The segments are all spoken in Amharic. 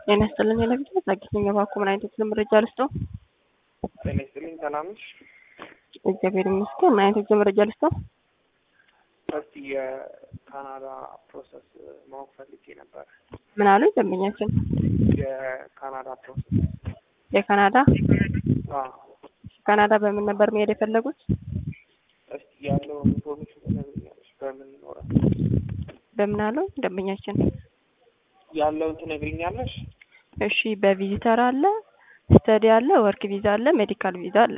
ጤና ይስጥልኝ ለብቻ ዛጊተኛ ባኮ ምን አይነት የትምህርት መረጃ ልስጠው? ጤና ይስጥልኝ ሰላም ነሽ? እግዚአብሔር ይመስገን። ምን አይነት የትምህርት መረጃ ልስጠው? እስቲ የካናዳ ፕሮሰስ ማወቅ ፈልጌ ነበር። ምን አሉ ደንበኛችን? የካናዳ ፕሮሰስ የካናዳ አዎ፣ ካናዳ በምን ነበር መሄድ የፈለጉት? እስቲ ያለውን ኢንፎርሜሽን ትነግሪኛለሽ? በምን ይኖራል በምን አሉ ደንበኛችን? ያለውን ትነግሪኛለሽ? እሺ በቪዚተር አለ፣ ስተዲ አለ፣ ወርክ ቪዛ አለ፣ ሜዲካል ቪዛ አለ።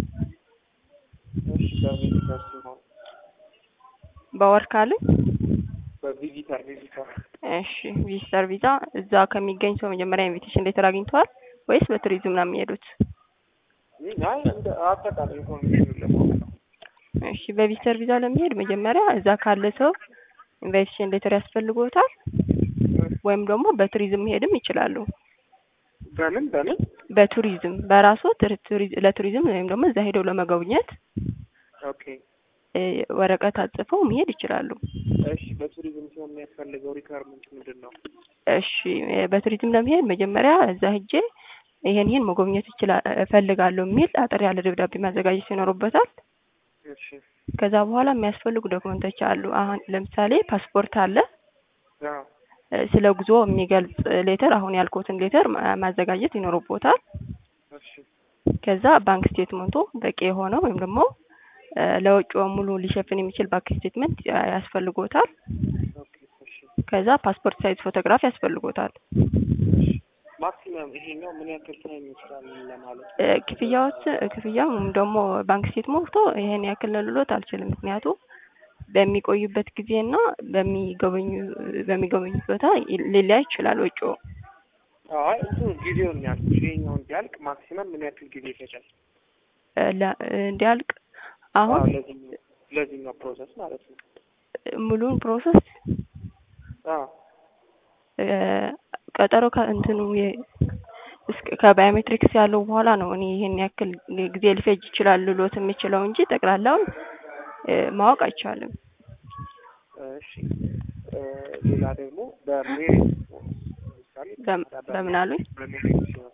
እሺ በቪዚተር ሲሆን በወርክ አሉኝ። በቪዚተር ቪዚተር እሺ ቪዚተር ቪዛ እዛ ከሚገኝ ሰው መጀመሪያ ኢንቪቴሽን ሌተር አግኝተዋል ወይስ በቱሪዝም ነው የሚሄዱት? አይ እንደ አጠቃላይ ኢንፎርሜሽን ለማወቅ ነው። እሺ በቪዚተር ቪዛ ለመሄድ መጀመሪያ እዛ ካለ ሰው ኢንቪቴሽን ሌተር ያስፈልጎታል ወይም ደግሞ በቱሪዝም መሄድም ይችላሉ። በምን በምን በቱሪዝም በራሱ ለቱሪዝም ወይም ደግሞ እዛ ሄደው ለመጎብኘት ኦኬ እ ወረቀት አጽፈው መሄድ ይችላሉ። እሺ በቱሪዝም ሲሆን የሚያስፈልገው ሪኳርመንት ምንድን ነው? እሺ እ በቱሪዝም ለመሄድ መጀመሪያ እዛ ሄጄ ይሄን ይሄን መጎብኘት ይችላል እፈልጋለሁ የሚል አጠር ያለ ደብዳቤ ማዘጋጀት ይኖርበታል። እሺ ከዛ በኋላ የሚያስፈልጉ ዶክመንቶች አሉ። አሁን ለምሳሌ ፓስፖርት አለ። አዎ እ ስለ ጉዞ የሚገልጽ ሌተር አሁን ያልኩትን ሌተር ማ- ማዘጋጀት ይኖርቦታል። እሺ ከዛ ባንክ ስቴትመንቱ በቂ የሆነ ወይም ደግሞ እ ለወጪው ሙሉ ሊሸፍን የሚችል ባንክ ስቴትመንት ያ- ያስፈልጎታል። ኦኬ እሺ ከዛ ፓስፖርት ሳይዝ ፎቶግራፍ ያስፈልጎታል። ማክሲመም ይሄኛው ምን ያክል ታይም ይችላል ለማለት እ ክፍያዎች ክፍያው ወይም ደግሞ ባንክ ስቴትመንቱ ይሄን ያክል ነው ልሎት አልችልም። ምክንያቱም በሚቆዩበት ጊዜና በሚጎበኙ በሚጎበኙት ቦታ ይ- ሊለያይ ይችላል ወጪው። አይ እንትኑ ጊዜውን ያልኩሽ ይሄኛው እንዲያልቅ ማክሲመም ምን ያክል ጊዜ ይፈጃል? እ ለ- እንዲያልቅ አሁን አዎ ለዚህኛው ለዚህኛው ፕሮሰስ ማለት ነው። ሙሉን ፕሮሰስ አዎ እ ቀጠሮ ከእንትኑ የ- እስከ ከባዮሜትሪክስ ያለው በኋላ ነው እኔ ይሄን ያክል ጊዜ ሊፈጅ ይችላል ልሎት የምችለው እንጂ ጠቅላላውን እ ማወቅ አይቻልም። እሺ እ ሌላ ደግሞ በሜሪት ሲሆን ለምሳሌ በም- በምን አሉኝ? በሜሪት ሲሆን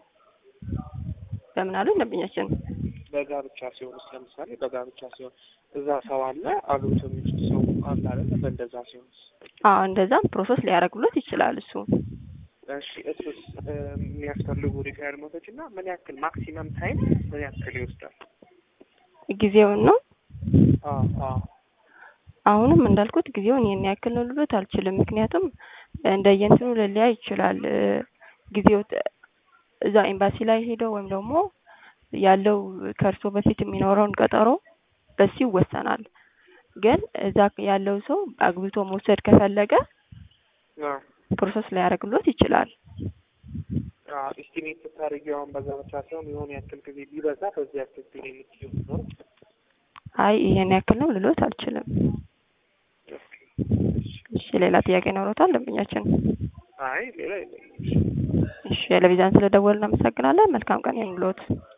በምን አሉኝ ደንበኛችን? በጋብቻ ሲሆንስ ለምሳሌ በጋብቻ ሲሆን እዛ ሰው አለ አብሮት የሚችል ሰው አለ አይደለ? በእንደዛ ሲሆንስ አዎ እንደዛም ፕሮሰስ ሊያደርግሎት ይችላል እሱ። እሺ እሱስ እ የሚያስፈልጉ ሪኳየርመንቶች እና ምን ያክል ማክሲመም ታይም ምን ያክል ይወስዳል? ጊዜውን ነው አዎ አዎ አሁንም እንዳልኩት ጊዜውን ይሄን ያክል ነው ልሎት አልችልም። ምክንያቱም እንደየእንትኑ ሊለያይ ይችላል። እ ጊዜው ተ- እዛ ኤምባሲ ላይ ሄደው ወይም ደግሞ ያለው ከእርሶ በፊት የሚኖረውን ቀጠሮ በሱ ይወሰናል። ግን እዛ ያለው ሰው አግብቶ መውሰድ ከፈለገ አዎ ፕሮሰስ ሊያደርግሎት ይችላል። ኢስቲሜት ስታደርጊው አሁን በዛ ብቻ ሲሆን የሆነ ያክል ጊዜ ቢበዛ በዚህ ያክል ጊዜ የምትይው ነው። አይ ይሄን ያክል ነው ልሎት አልችልም። እሺ ሌላ ጥያቄ ኖሮታል ደንበኛችን? አይ ሌላ የለኝም። እሺ ለቪዛን ስለደወልን እናመሰግናለን። መልካም ቀን ይሁንልዎት።